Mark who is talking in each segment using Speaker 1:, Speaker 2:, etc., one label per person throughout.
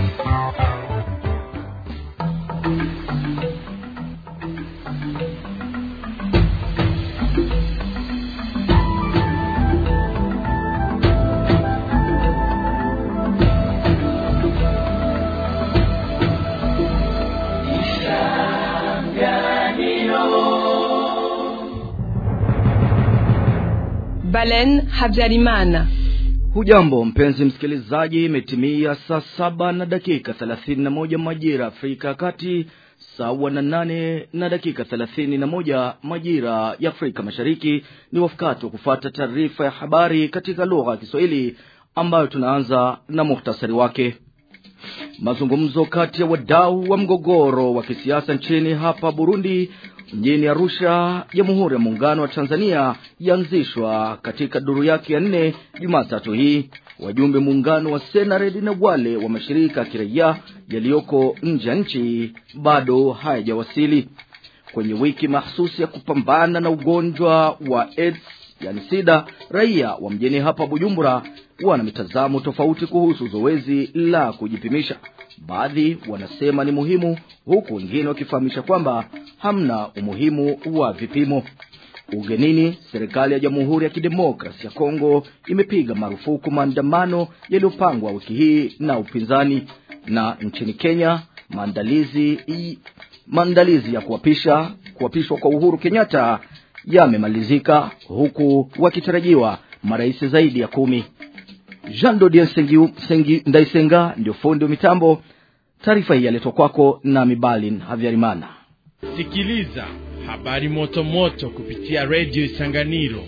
Speaker 1: Balen Habyarimana.
Speaker 2: Hujambo mpenzi msikilizaji, imetimia saa saba na dakika thelathini na moja majira Afrika ya Kati, sawa na nane na dakika thelathini na moja majira ya Afrika Mashariki. Ni wakati wa kufata taarifa ya habari katika lugha ya Kiswahili ambayo tunaanza na muhtasari wake. Mazungumzo kati ya wadau wa mgogoro wa kisiasa nchini hapa Burundi mjini Arusha, Jamhuri ya Muungano wa Tanzania yaanzishwa katika duru yake ya nne Jumatatu hii. Wajumbe muungano wa Senared na wale wa mashirika ya kiraia yaliyoko nje ya nchi bado hayajawasili kwenye wiki mahsusi ya kupambana na ugonjwa wa AIDS yani sida. Raia wa mjini hapa Bujumbura wana mitazamo tofauti kuhusu zoezi la kujipimisha. Baadhi wanasema ni muhimu, huku wengine wakifahamisha kwamba hamna umuhimu wa vipimo. Ugenini, serikali ya Jamhuri ya Kidemokrasi ya Kongo imepiga marufuku maandamano yaliyopangwa wiki hii na upinzani. Na nchini Kenya, maandalizi maandalizi ya kuapisha kuapishwa kwa Uhuru Kenyatta yamemalizika huku wakitarajiwa marais zaidi ya kumi. Jean Dodien Sengi, Sengi Ndaisenga ndio fundi wa mitambo. Taarifa hii yaletwa kwako na Mibalin Havyarimana.
Speaker 3: Sikiliza habari moto moto kupitia redio Isanganiro.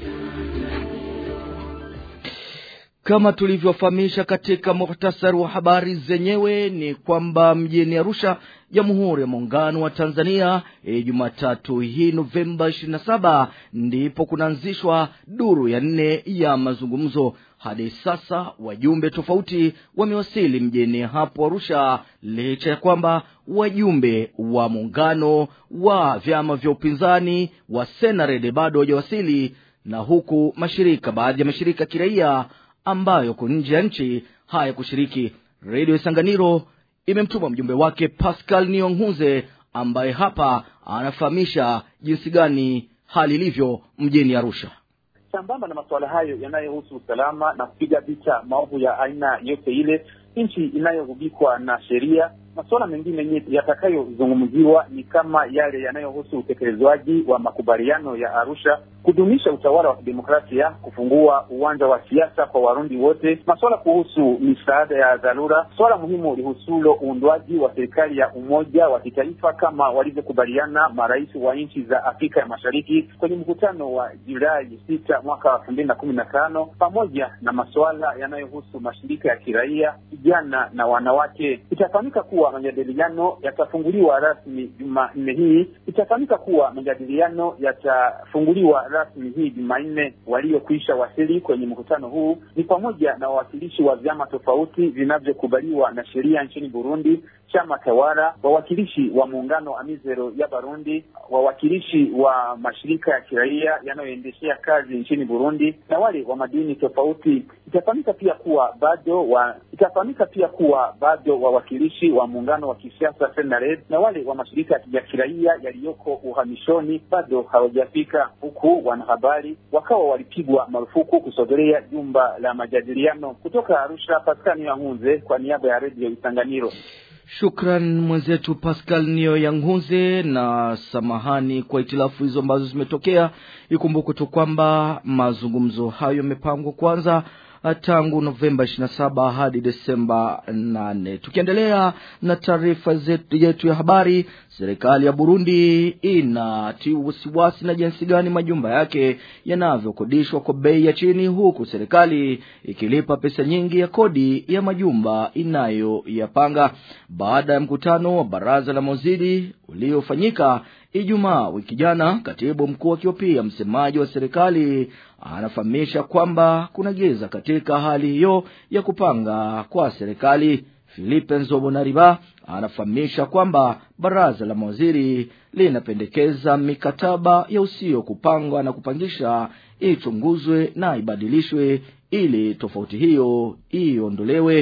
Speaker 2: Kama tulivyofahamisha katika muhtasari wa habari zenyewe ni kwamba mjini Arusha, Jamhuri ya Muungano wa Tanzania, e, Jumatatu hii Novemba 27 ndipo kunaanzishwa duru ya nne ya mazungumzo. Hadi sasa wajumbe tofauti wamewasili mjini hapo Arusha, licha ya kwamba wajumbe wa muungano wa vyama vya upinzani wa Senared bado hawajawasili, na huku mashirika baadhi ya mashirika ya kiraia ambayo yako nje ya nchi haya kushiriki. Redio Isanganiro imemtuma mjumbe wake Pascal Nionguze ambaye hapa anafahamisha jinsi gani hali ilivyo mjini Arusha.
Speaker 4: Sambamba na masuala hayo yanayohusu usalama na kupiga vita maovu ya aina yote ile, nchi inayogubikwa na sheria. Masuala mengine yatakayozungumziwa ni kama yale yanayohusu utekelezwaji wa makubaliano ya Arusha, kudumisha utawala wa kidemokrasia, kufungua uwanja wa siasa kwa Warundi wote, masuala kuhusu misaada ya dharura, suala muhimu lihusulo uundwaji wa serikali ya umoja wa kitaifa kama walivyokubaliana marais wa nchi za Afrika ya Mashariki kwenye mkutano wa Julai sita mwaka elfu mbili na kumi na tano pamoja na masuala yanayohusu mashirika ya kiraia, vijana na wanawake. Itafahamika kuwa majadiliano yatafunguliwa rasmi Jumanne hii. Itafahamika kuwa majadiliano yatafunguliwa rasmi hii Jumanne. Waliokwisha wasili kwenye mkutano huu ni pamoja na wawakilishi wa vyama tofauti vinavyokubaliwa na sheria nchini Burundi, chama tawala, wawakilishi wa muungano Amizero ya Barundi, wawakilishi wa mashirika ya kiraia yanayoendeshea kazi nchini Burundi na wale wa madini tofauti. Itafahamika pia kuwa bado wa itafahamika pia kuwa bado wawakilishi wa muungano wa kisiasa Senared na wale wa mashirika ya kiraia yaliyoko uhamishoni bado hawajafika, huku wanahabari wakawa walipigwa marufuku kusogelea jumba la majadiliano. Kutoka Arusha, Paskani Yangunze kwa niaba ya redio Isanganiro.
Speaker 2: Shukran mwenzetu Pascal Nio Yangunze, na samahani kwa itilafu hizo ambazo zimetokea. Ikumbuke tu kwamba mazungumzo hayo yamepangwa kwanza tangu Novemba 27 hadi Desemba 8. Tukiendelea na taarifa yetu ya habari, serikali ya Burundi inatia wasiwasi na jinsi gani majumba yake yanavyokodishwa kwa bei ya chini, huku serikali ikilipa pesa nyingi ya kodi ya majumba inayoyapanga. Baada ya mkutano wa baraza la mawaziri uliofanyika Ijumaa wiki jana, katibu mkuu akiwa pia msemaji wa serikali anafahamisha kwamba kuna giza katika hali hiyo ya kupanga kwa serikali. Filipe Nzobonariba anafahamisha kwamba baraza la mawaziri linapendekeza mikataba ya usio kupangwa na kupangisha ichunguzwe na ibadilishwe ili tofauti hiyo iondolewe.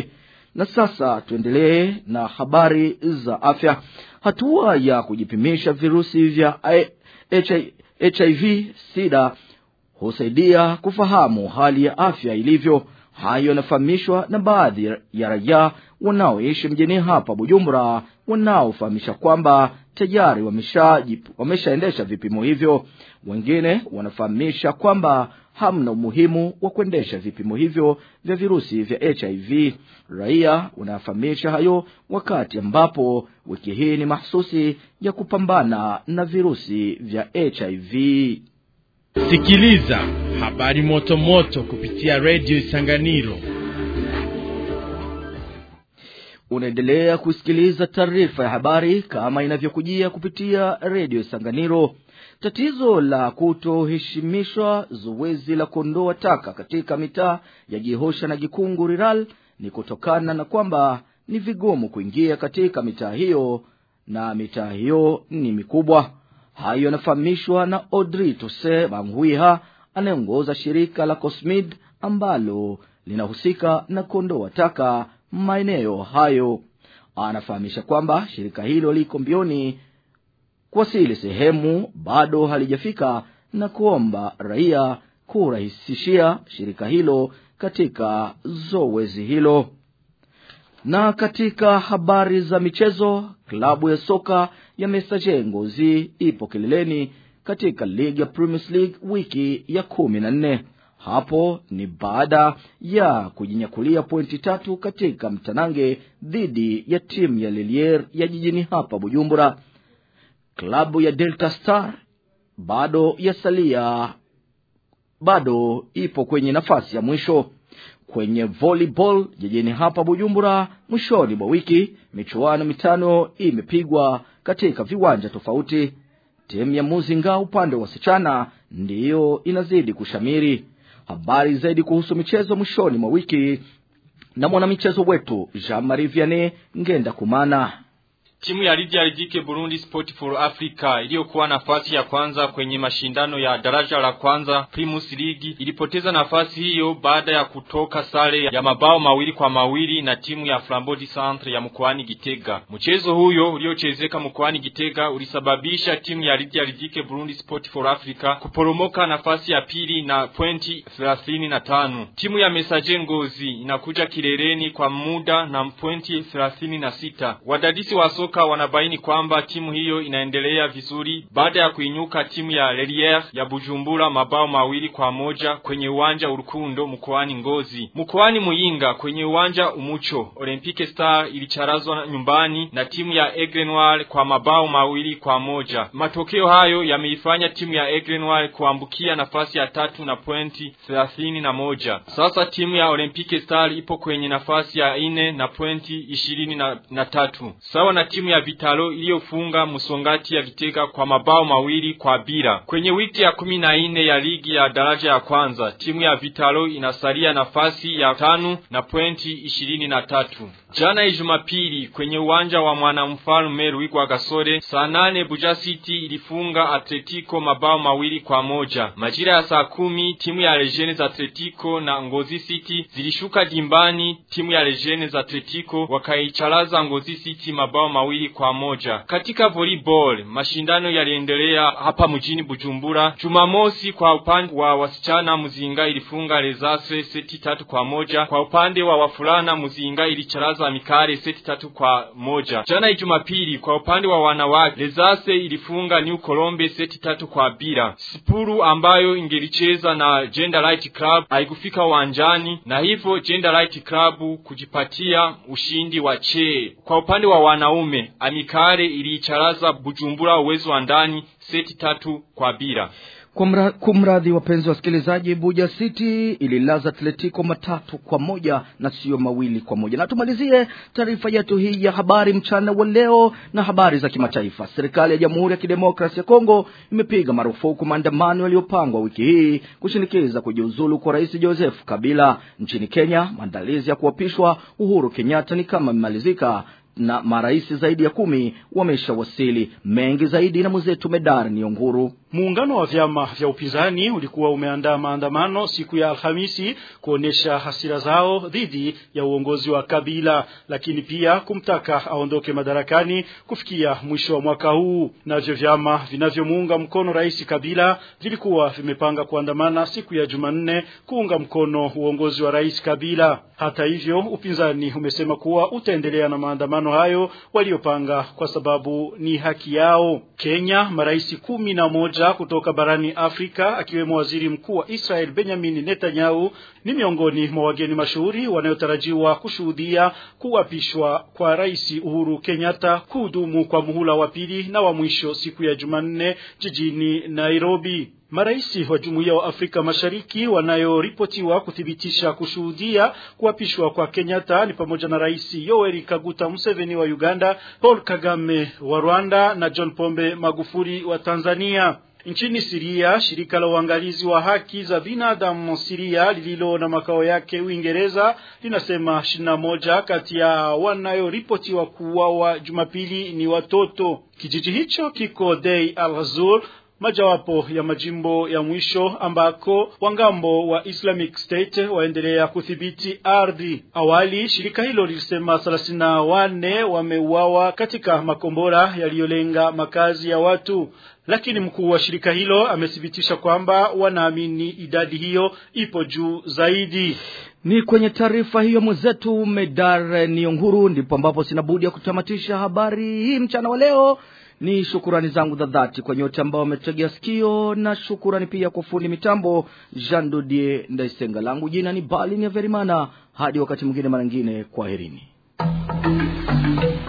Speaker 2: Na sasa tuendelee na habari za afya. Hatua ya kujipimisha virusi vya HIV sida husaidia kufahamu hali ya afya ilivyo. Hayo yanafahamishwa na baadhi ya raia wanaoishi mjini hapa Bujumbura, wanaofahamisha kwamba tayari wameshaendesha wamesha vipimo hivyo. Wengine wanafahamisha kwamba hamna umuhimu wa kuendesha vipimo hivyo vya virusi vya HIV. Raia wanafahamisha hayo wakati ambapo wiki hii ni mahsusi ya kupambana na virusi vya HIV.
Speaker 3: Sikiliza habari moto moto kupitia redio Isanganiro.
Speaker 2: Unaendelea kusikiliza taarifa ya habari kama inavyokujia kupitia redio Isanganiro. Tatizo la kutoheshimishwa zoezi la kuondoa taka katika mitaa ya Gihosha na Gikungu Rural ni kutokana na kwamba ni vigumu kuingia katika mitaa hiyo na mitaa hiyo ni mikubwa. Hayo yanafahamishwa na Audrey Tose Banghuiha anayeongoza shirika la Cosmid ambalo linahusika na kuondoa taka maeneo hayo. Anafahamisha kwamba shirika hilo liko mbioni kuwasili sehemu bado halijafika na kuomba raia kurahisishia shirika hilo katika zoezi hilo. Na katika habari za michezo, klabu ya soka ya Messager Ngozi ipo kileleni katika ligi ya Premier League wiki ya kumi na nne. Hapo ni baada ya kujinyakulia pointi tatu katika mtanange dhidi ya timu ya Lilier ya jijini hapa Bujumbura. Klabu ya Delta Star bado yasalia, bado ipo kwenye nafasi ya mwisho kwenye volleyball jijini hapa Bujumbura. Mwishoni mwa wiki michuano mitano imepigwa katika viwanja tofauti. Timu ya Muzinga upande wa wasichana ndiyo inazidi kushamiri. Habari zaidi kuhusu michezo mwishoni mwa wiki na mwanamichezo wetu Jean Marie Vianney Ngenda Kumana.
Speaker 5: Timu ya Lydia Ridike Burundi Sport for Africa iliyokuwa nafasi ya kwanza kwenye mashindano ya daraja la kwanza Primus League ilipoteza nafasi hiyo baada ya kutoka sare ya mabao mawili kwa mawili na timu ya Flambodi Centre ya mkoani Gitega. Mchezo huyo uliochezeka mkoani Gitega ulisababisha timu ya Lydia Ridike Burundi Sport for Africa kuporomoka nafasi ya pili na pointi 35. Timu ya Messager Ngozi inakuja kileleni kwa muda na pointi 36. Wadadisi wa soka wanabaini kwamba timu hiyo inaendelea vizuri baada ya kuinyuka timu ya Lelier ya Bujumbura mabao mawili kwa moja kwenye uwanja Urukundo mkoani Ngozi. Mkoani Muyinga kwenye uwanja Umucho, Olympique Star ilicharazwa nyumbani na timu ya Aigle Noir kwa mabao mawili kwa moja. Matokeo hayo yameifanya timu ya Aigle Noir kuambukia nafasi ya tatu na pointi thelathini na moja. Sasa timu ya Olympique Star ipo kwenye nafasi ya ine na pointi ishirini na, na tatu. Sawa na timu ya Vitalo iliyofunga Musongati ya Gitega kwa mabao mawili kwa bila. Kwenye wiki ya kumi na nne ya ligi ya daraja ya kwanza, timu ya Vitalo inasalia nafasi ya tano na pointi ishirini na tatu. Jana Ijumapili kwenye uwanja wa mwanamfalme Ruigwa Gasore saa nane Buja City ilifunga Atletico mabao mawili kwa moja. Majira ya saa kumi timu ya Legends Atletico na Ngozi City zilishuka dimbani. Timu ya Legends Atletico wakaicharaza Ngozi City mabao mawili kwa moja. Katika volleyball mashindano yaliendelea hapa mjini Bujumbura. Jumamosi kwa upande wa wasichana Muzinga ilifunga Lezase seti tatu kwa moja. Kwa upande wa wafulana Muzinga ilicharaza Mikare seti tatu kwa moja. Jana Jumapili kwa upande wa wanawake Lezase ilifunga New Colombe seti tatu kwa bila. Sipuru ambayo ingelicheza na Gender Light Club haikufika uwanjani na hivyo Gender Light Club kujipatia ushindi wa che. Kwa upande wa wanaume Amikare iliicharaza Bujumbura uwezo wa ndani seti tatu kwa bila.
Speaker 2: Kumra, kumradhi wapenzi wasikilizaji, Buja City ililaza Atletico matatu kwa moja na sio mawili kwa moja. Na tumalizie taarifa yetu hii ya habari mchana wa leo na habari za kimataifa. Serikali ya Jamhuri ya Kidemokrasia ya Kongo imepiga marufuku maandamano yaliyopangwa wiki hii kushinikiza kujiuzulu kwa Rais Joseph Kabila. Nchini Kenya, maandalizi ya kuapishwa Uhuru Kenyatta ni kama imemalizika na marais zaidi ya kumi wameshawasili. Mengi zaidi na mwenzetu Medar Nionguru.
Speaker 6: Muungano wa vyama vya upinzani ulikuwa umeandaa maandamano siku ya Alhamisi kuonesha hasira zao dhidi ya uongozi wa Kabila, lakini pia kumtaka aondoke madarakani kufikia mwisho wa mwaka huu. Navyo vyama vinavyomuunga mkono Rais Kabila vilikuwa vimepanga kuandamana siku ya Jumanne kuunga mkono uongozi wa Rais Kabila. Hata hivyo, upinzani umesema kuwa utaendelea na maandamano hayo waliopanga kwa sababu ni haki yao. Kenya, marais kumi na moja kutoka barani Afrika akiwemo waziri mkuu wa Israel Benjamin Netanyahu ni miongoni mwa wageni mashuhuri wanayotarajiwa kushuhudia kuapishwa kwa Rais Uhuru Kenyatta kuhudumu kwa muhula wa pili na wa mwisho siku ya Jumanne jijini Nairobi. Maraisi wa Jumuiya wa Afrika Mashariki wanayoripotiwa kuthibitisha kushuhudia kuapishwa kwa Kenyatta ni pamoja na Rais Yoweri Kaguta Museveni wa Uganda, Paul Kagame wa Rwanda na John Pombe Magufuli wa Tanzania. Nchini Siria, shirika la uangalizi wa haki za binadamu Siria lililo na makao yake Uingereza linasema ishirini na moja kati ya wanayoripotiwa kuuawa Jumapili ni watoto. Kijiji hicho kiko Dei al-Ghazur majawapo ya majimbo ya mwisho ambako wangambo wa Islamic State waendelea kudhibiti ardhi. Awali shirika hilo lilisema thelathini na wanne wameuawa katika makombora yaliyolenga makazi ya watu, lakini mkuu wa shirika hilo amethibitisha kwamba wanaamini idadi hiyo ipo juu zaidi.
Speaker 2: Ni kwenye taarifa hiyo mwenzetu Medar Nionguru ndipo ambapo sina budi ya kutamatisha habari hii mchana wa leo. Ni shukurani zangu za dhati kwa nyote ambao wametegea sikio, na shukurani pia kwa fundi mitambo Jean Dodie Ndaisenga. Langu jina ni Balin ya Verimana. Hadi wakati mwingine, mara nyingine, kwaherini.